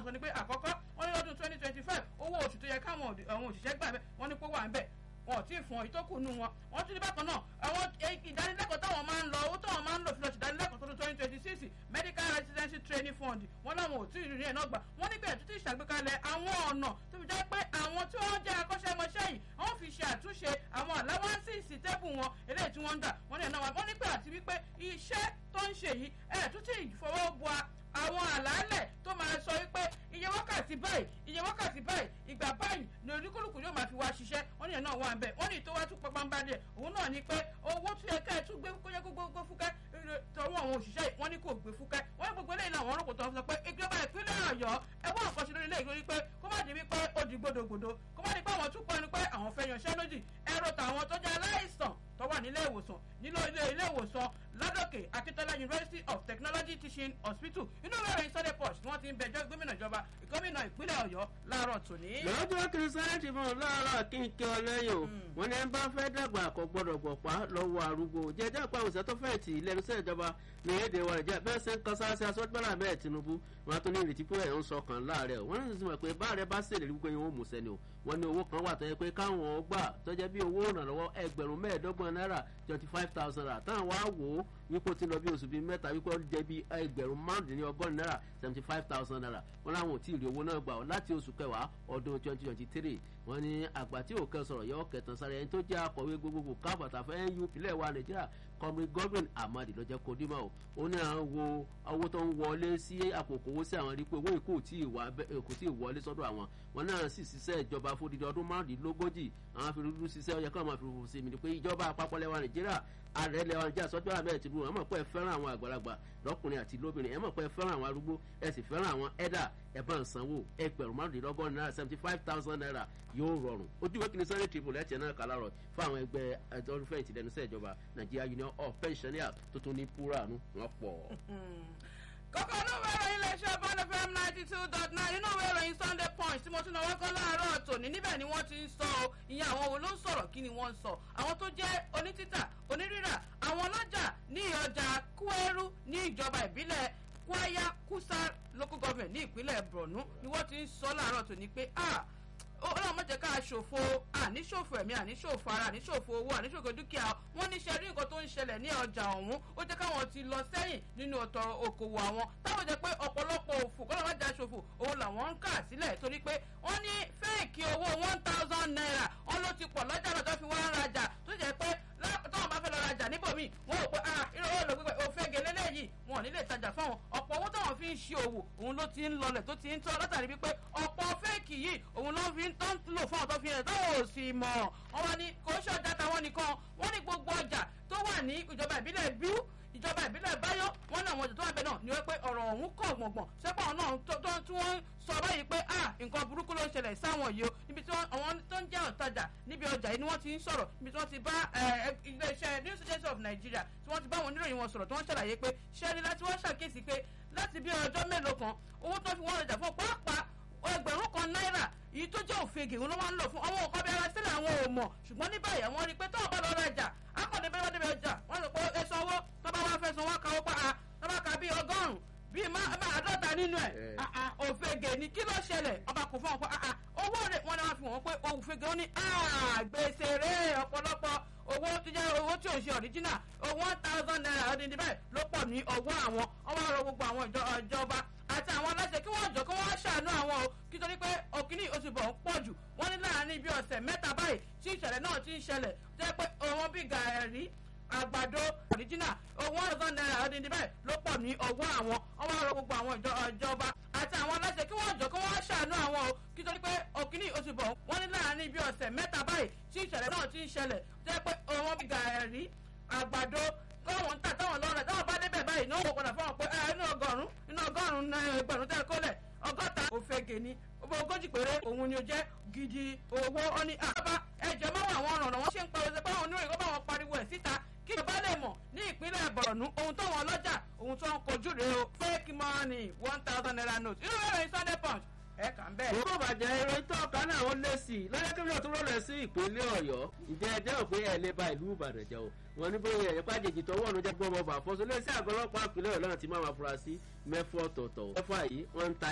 sọ ni pé àkọ́kọ́ wọ́n ní lọ́dún twenty twenty five owó oṣù tó yẹ káwọn òṣìṣẹ́ gbà bẹ́ẹ̀ wọ́n ní pé wà ń bẹ̀ wọn ò tí ì fún ọ ìtókù nu wọn wọn tún ní bákan náà àwọn ìdánilẹ́kọ̀ọ́ táwọn máa ń lọ owó táwọn máa ń lò fi lọ sí ìdánilẹ́kọ̀ọ́ tó twenty twenty six medical residency training fund wọn làwọn ò tí ì rí ẹ̀ náà gbà wọn níbẹ̀ tó ti ṣàgbékalẹ̀ àwọn ọ̀nà tó fi jẹ́ pé àwọn tí wọ́n jẹ́ akọ́ṣẹ́mọṣẹ́ yìí wọ́n fi ṣe àtúnṣe àwọn àláwáńsì tẹ́bù wọn eléyìí tí wọ́n ń dà wọ́n ní ẹ̀ náà wà wọ́n ní pé àti wípé iṣẹ́ tó ń ṣe yìí ẹ̀ tún ti fọwọ́ bu àwọn àlàálẹ̀ tó máa sọ wípé iye wákàtí báyìí iye wákàtí báyìí ìgbà báyìí ni olúkúlùkù yóò máa fi wá ṣiṣẹ́ wọ́n ní ẹ̀ náà wà ń bẹ̀ wọ́n ní ìtọ́wá tún pọpọ́n bá díẹ̀ òun náà ni pé owó tó yẹ ká ẹ̀ tún gbé kóyẹ gbogbo fúkẹ́ tọwọ́ àwọn òṣìṣẹ́ wọ́n ní kò gbé fúkẹ́ wọ́n ní gbogbo eléyìí náà wọ́n rò kò tọ́ sọ pé ìjọba ìpínlẹ̀ ọ̀yọ́ ẹ wọ́n àkọsí lórí ilé ìgbóni pé kó má di wípé ó di gbódògbòdò kó má di pé àwọn tún pọ̀ ni pé àwọn fẹ́ yanṣẹ́ lódì ẹ̀rọ tàwọn tó jẹ́ aláìsàn tó wà nílé ìwòsàn nílò ilé ilé ìwòsàn ládòkè akíntola university of technology teaching hospital inú ìwé ìròyìn sunday punch tí wọ́n ti ń bẹjọ́ gómìnà ìjọba gómìnà ìpínlẹ̀ ọ̀yọ́ láàárọ̀ tòní. lọ́jọ́ kìrìsìtẹ́nì fún láàárọ̀ kínkí ọlẹ́yìn o wọ́n ní ẹ bá fẹ́ dàgbà kò gbọ́dọ̀ gbọ̀pá lọ́wọ́ arúgbó jẹjẹ́ àpá òṣìṣẹ́ tó fẹ́ tì lẹ́nu sí ìjọba ní èdè wa ìjẹ́ bẹ́ẹ̀ sẹ́ ń kan sáà sí aṣọ́gbọ́nà bẹ́ẹ̀ tinubu wọn tún ní ìrètí pé ẹ̀ ń sọ kàn láàrẹ̀ o wọ́n ní sísè pé báàrẹ̀ bá ṣèlérí wípé yẹn ó mú sẹ́ni o wọ́n ní owó kan wà tó yẹ pé káwọn gbà tó jẹ́ bí owó ìrànlọ́wọ́ ẹgbẹ̀rún mẹ́ẹ̀ẹ́dọ́gbọ̀n náírà twenty five thousand naira táwọn wá wò ó wípé ó ti lọ bí oṣù bíi mẹ́ta wípé ó jẹ́ bí ẹgbẹ̀rún márùndínlọ́gọ́rin náírà seventy five thousand naira wọ́n láwọn ò tí ì rí owó náà gbà ọ́ láti oṣù kẹwàá ọdún twenty twenty three wọ́n ní àgbà tí òkè sọ̀rọ̀ yọ kẹtàn sáré ẹni tó jẹ́ akọ̀wé gbogbogbò káfàtà fẹ́ nup lẹ́wà nàìjíríà kọ́mi godwin ahmad lọ́jọ́ kó dímọ̀ o ó ní àwọn wo owó tó ń wọlé sí àpòkò owó sí àwọn rí pé owó ìkó tí ì wọlé sọ́dọ̀ àwọn wọn náà sì ṣiṣẹ́ ìjọba fódìdí ọdún márùndínlógójì àwọn afirúdú ṣiṣẹ́ ọyẹ káwọn máa fi rúfu sí mi ni pé ìjọba àpapọ̀ lẹ́wà nàìjíríà ààrẹ lẹ́wà nàìjíríà sọ́jọ́ àbẹ́ ti bú wọn mọ̀ pé ẹ fẹ́ràn àwọn àgbàlagbà lọ́kùnrin àti lóbìnrin ẹ mọ̀ pé ẹ fẹ́ràn àwọn arúgbó ẹ sì fẹ́ràn àwọn ẹ̀dà ẹ bá ń sanwó ẹgbẹ̀rún márùndínlọ́gọ́rin náírà seventy five thousand naira yóò rọrùn ojú ìwé kìíní sunday tribune ẹ̀tì náà kàlá rọ̀ fún àwọn ẹgbẹ́ ẹ̀dọ́rùfẹ̀yìntì lẹ́nu sẹ́ ìjọba nigeria union of pensioners tó tún ní púránù wọn pọ̀. kókó inú ìwé ìròyìn iléeṣẹ́ bọ́ọ̀lù fm ninety two dot nine inú ìwé ìròyìn sunday punch tí mo tún náwó kọ́ láàárọ̀ tòní níbẹ̀ ni wọ́n ti ń sọ ọ́ ìyẹn àwọn wo ló ń sọ̀rọ̀ kí ni wọ́n ń sọ àwọn tó jẹ́ onítítà onírírà àwọn ọlọ́jà ní ọjà kúẹ́rú ní ìjọba ìbílẹ̀ kwaya kusa local government ní ìpínlẹ̀ borno ni wọ́n ti ń sọ láàárọ̀ tòní pé ah ọlọ́run má jẹ́ ká ṣòfò àníṣòfò ẹ̀mí àníṣòfò ara àníṣòfò owó àníṣòfò dúkìá wọ́n ní ṣe rí nǹkan tó ń ṣẹlẹ̀ ní ọjà ọ̀hún ó jẹ́ káwọn ti lọ sẹ́yìn nínú ọ̀tọ̀ okòwò àwọn táwọn jẹ́ pé ọ̀pọ̀lọpọ̀ òfò kọ́lọ́ má jà ṣòfò òun làwọn ń kà sílẹ̀ torí pé wọ́n ní fẹ́ẹ̀kì owó one thousand naira wọ́n ló ti pọ̀ lọ́jà lọ́jọ́ fi wá ń rajà tó jẹ́ pé táwọn bá fẹ́ lọ rajà níbòmí wọn ò pé ah irú owó lògbé òfin gèlè lẹ́yìn wọn ò ní lè tajà fáwọn ọ̀pọ̀ owó táwọn fi ń ṣe òwò òun ló ti ń lọlẹ̀ tó ti ń tọ́ látàrí wípé ọ̀pọ̀ fẹ́ẹ̀kì yìí òun ló fi ń tọ́ ń lò fún ọ̀tọ́ fi hàn táwọn ò sì mọ̀ wọn wá ní kò ń ṣọjà táwọn nìkan wọn ní gbogbo ọjà tó wà ní ìjọba ìbílẹ̀ bíú ìjọba ìbílẹ̀ báyọ̀ wọn náà àwọn ọjà tó wà bẹ́ẹ̀ náà ni wọ́n pé ọ̀rọ̀ ọ̀hún kọ̀ gbọ̀ngbọ̀n sẹ́pọ̀ náà tí wọ́n sọ báyìí pé ah nǹkan burúkú ló ń ṣẹlẹ̀ sáwọn yìí o níbi tí àwọn tó ń jẹ́ ọ̀tajà níbi ọjà yìí ni wọ́n ti ń sọ̀rọ̀ níbi tí wọ́n ti bá iléeṣẹ́ news agency of nigeria tí wọ́n ti bá wọn oníròyìn wọn sọ̀rọ̀ tí wọ́n ṣàlàyé pé ṣẹ́ni láti wọ́n ṣàkíyèsí pé láti bí ọjọ́ mélòó kan owó tó fi wọ́n rajà fún pàápàá ẹgbẹ̀rún kan náírà èyí tó jẹ́ òfegè òun ló máa ń lò fún àwọn nǹkan bí ara sílẹ̀ àwọn ò mọ̀ ṣùgbọ́n ní báyìí àwọn rí i pé tó ọba lọ rajà akọ̀dé bẹ́ẹ̀ wá débi ọjà wọ́n sọ pé ẹ sanwó tó bá wá fẹ́ sanwó káwó pa á tó bá ka bíi ọgọ́rùn-ún bíi má àádọ́ta nínú ẹ̀ òfegè ni kí ló ṣẹlẹ̀ ọba kò fún wọn pé owó rẹ̀ wọ́n ní wọ́n fi wọ́n pé òfegè ó ní gbèsè rẹ̀ ọ̀pọ̀lọpọ̀ owó tó jẹ́ owó tí ò ṣe ọ̀ríjínà one thousand naira ọdún níbẹ̀ ló pọ̀ ní ọwọ́ àwọn ọwọ́ àrò gbogbo àwọn ìjọba àti àwọn aláṣẹ kí wọ́n jọ kí wọ́n ṣàánú àwọn o kí torí pé òkìní oṣù bọ̀ ń pọ̀ jù wọ́n ní láàrin bí ọ̀sẹ̀ mẹ́ta báyìí tí ìṣẹ̀lẹ̀ náà ti ń ṣẹlẹ̀ jẹ́ pé òun bí gàárì àgbàdo ọ̀ríjínà owó ọ̀sán náírà ọdún níbẹ̀ ló pọ̀ ní ọwọ́ àwọn ọwọ́ àrò gbogbo àwọn ìjọba àti àwọn aláṣẹ kí wọ́n jọ kí wọ́n ṣàánú àwọn o kí torí pé òkìní oṣù bọ̀ wọ́n ní láàrin bí ọ̀sẹ̀ mẹ́ta báyìí tí ìṣẹ̀lẹ̀ náà ti ń ṣẹlẹ̀ jẹ́ pé òun bí gàárì àgbàdo káwọn ń tà táwọn lọ́rẹ̀ táwọn bá débẹ̀ báyìí náà wò padà fáwọn pé inú ọgọ́rùn-ún inú ọgọ́rùn-ún ẹgbẹ̀rún tẹ́ kólẹ̀ ọgọ́ta òfegè ni ogójì péré òun ni ó jẹ́ gidi owó ọ́ní àbá ẹ̀jẹ̀ máa wà àwọn ọ̀ràn wọn ṣe ń pariwo pé àwọn oníròyìn kó bá wọn pariwo ẹ̀ síta kí ìjọba lè mọ̀ ní ìpínlẹ̀ bọ̀rọ̀nù ohun tó wọn lọ́jà ohun tó ń kojú rèé o fake money one thousand naira note inú ìròyìn sunday punch ẹ kà ń bẹ́ẹ̀. kókó bàjẹ́ ìròyìn tó ọ̀kan náà ó lé sí i lọ́jọ́ kí wọ́n tún rọlẹ̀ sí ìpínlẹ̀ ọ̀yọ́ ìjẹ́ ẹjẹ́ òpin ẹ̀ lè ba ìlú ìbàdàn jẹ́ o wọn ní bóyá ẹ̀yẹ́ pàjèjì tó wọ́n ló jẹ́ gbọ́mọ bà fọ́sọ lé sí àgọ́ ọlọ́pàá ìpínlẹ̀ ọ̀yọ́ náà ti máa ma fura sí mẹ́fọ́ ọ̀tọ̀ọ̀tọ̀ mẹ́fọ́ yìí wọ́n ń ta